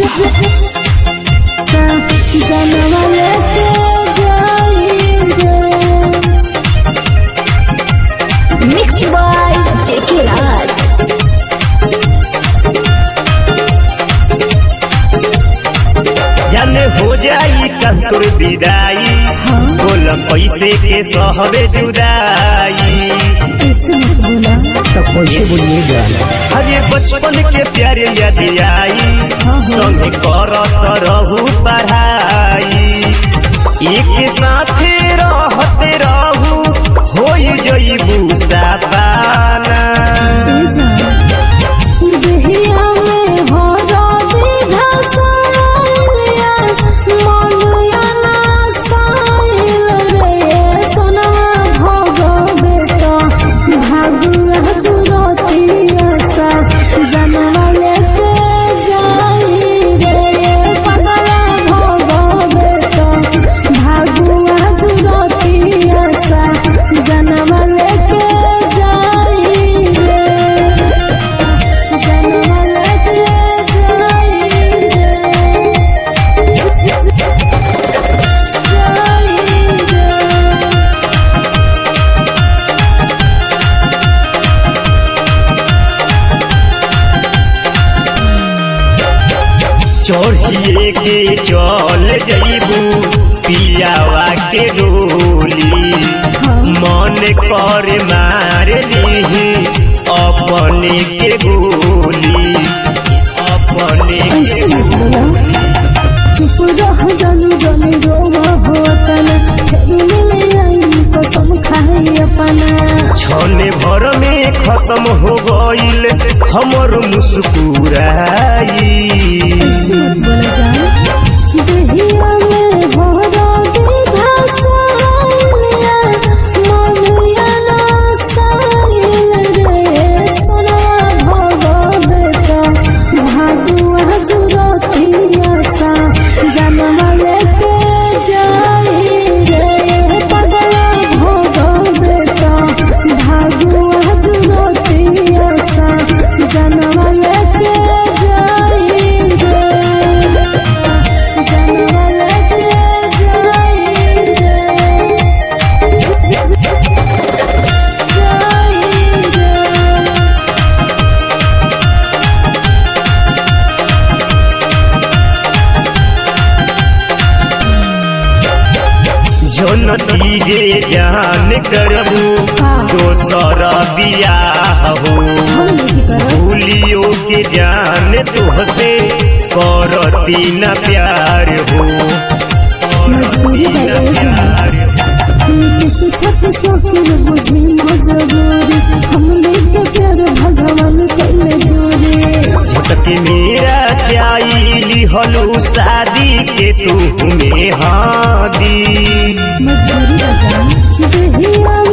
जनवा लेके जाएंगे मिक्स बाय जेके राज जाने हो जाई कंतुर विदाई हाँ बोल पैसे के सहबे जुदाई किस्मत बोला तो कैसे बोलिए जाना अरे बचपन के प्यारे याद आई हाँ हाँ संगे करत रहू पढ़ाई एक साथ रहते रहू हो जईबू पाना देहिया में हो राधे घसाइलिया मनुया ना साइल रे सोनवा भोगो बेटा भागुआ चुरतिया सा जनवा लेके जाई रे पगला भोगो बेटा भागुआ चुरतिया सा जनवा लेके जाई रे जनवा लेके जाएंगे चढ़िए के चल जईबू पियावा के डोली मन कर मार ली अपने के गोली अपने के ऐसे मत बोला चुप रह जानू जाने रोवा हो तना फिर मिले आई कसम खाई अपना छने भर में खत्म हो गईल हमर मुस्कुराई ऐसे मत बोला जान देहिया में हो राधे घसाइलिया मनुया ना साइल रे सोना भोगो बेटा भागुआ जुरतिया सा जनवा लेके जाई रे पगला भोगो बेटा भागुआ जुरतिया सा जनवा लेके जाई रे जनवा लेके जाई रे जाई रे जन दीजे जान करबू दोसर बियाह हो हम नहीं करब भूलियो के जान तुहसे करती न प्यार हो मजबूरी है ये जान। नीतीश छत्तीस वकील बुझी मजबूरी हमने के प्यार भगवान कइले दूरी झटके मेरा चाइली हलू शादी के तू में हादी मजबूरी है जान देहिया